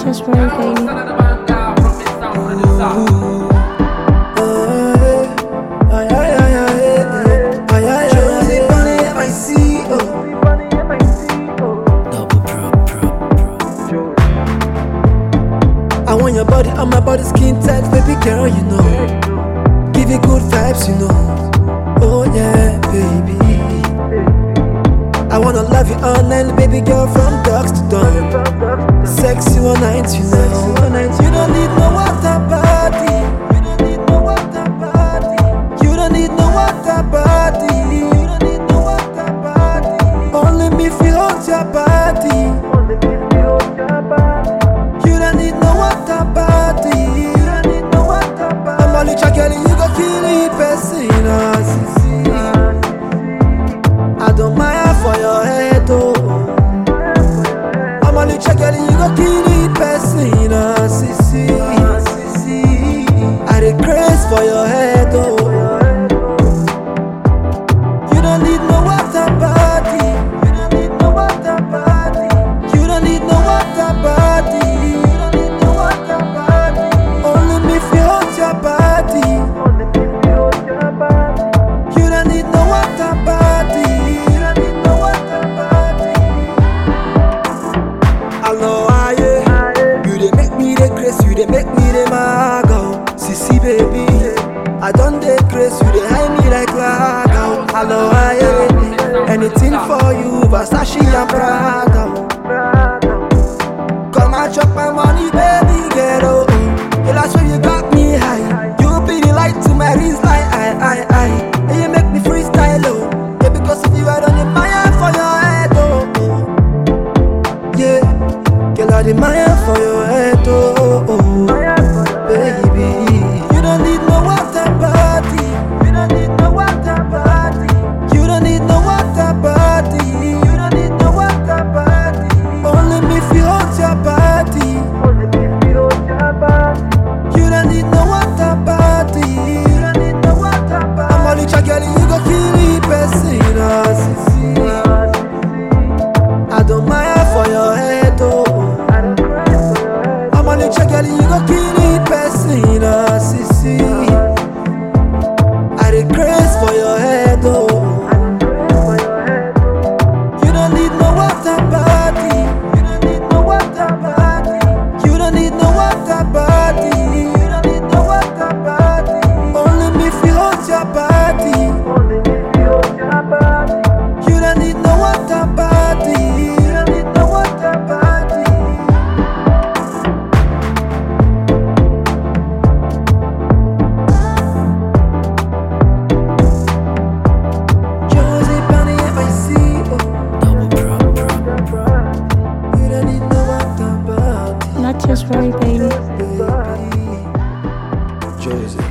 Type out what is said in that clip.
just worry, baby. I want your body on my body, skin tight, baby girl, you know. Give you good vibes, you know. Oh yeah, baby. I wanna love you all night, baby girl, from dusk to dawn. Sexy one night, you know. You don't need no water body. You don't need no water body. You don't need no water body. You don't need no water body. Only me feel hold your body. You don't need no water body. You don't need no water body. I'm only girl, you go kill the person. ah, sissy. I don't mind for your head, oh. I'm only girl, you go kill the person. ah, sissy. I dey craze for your head, oh. You don't need no water body. You don't need no water body. You don't need no water body. You don't need no water body. Only me feel hold your body. You don't need no water body. You don't need no water body. Hello, aye. You dey make me dey craze. You dey make me dey mad, oh. Sissy baby. I don't dey craze. You dey hide me like lag, oh. Hello, aye. Anything for you, Versace and Prada. oh. Come and chop my money, baby, get oh. Girl, I swear you got me high. You be the light to my wrist, like I, I, I. And you make me freestyle, oh. Yeah, because of you, I don't need my hand for your head, oh. oh. Yeah, girl, I admire for your head, oh, oh, oh. baby. You don't need no water body. You don't need no water body. You don't need no water body. You don't need no water body. Only me feel hold your body. You don't need no water body. You don't need no water body. I'm only girl, you go kill the person, ah, sissy. I don't mind for your head, oh. I'm only girl, you go kill the person, ah, sissy. I dey craze for your head, oh. You don't need no water body. You don't need no water body. You don't need no water body. You don't need no water body. Only me feel hold your body. You don't need no water body. You don't need no water body. Josie Bunny, if I see, oh. You don't need no water body. Not just worry, baby. baby. Josie.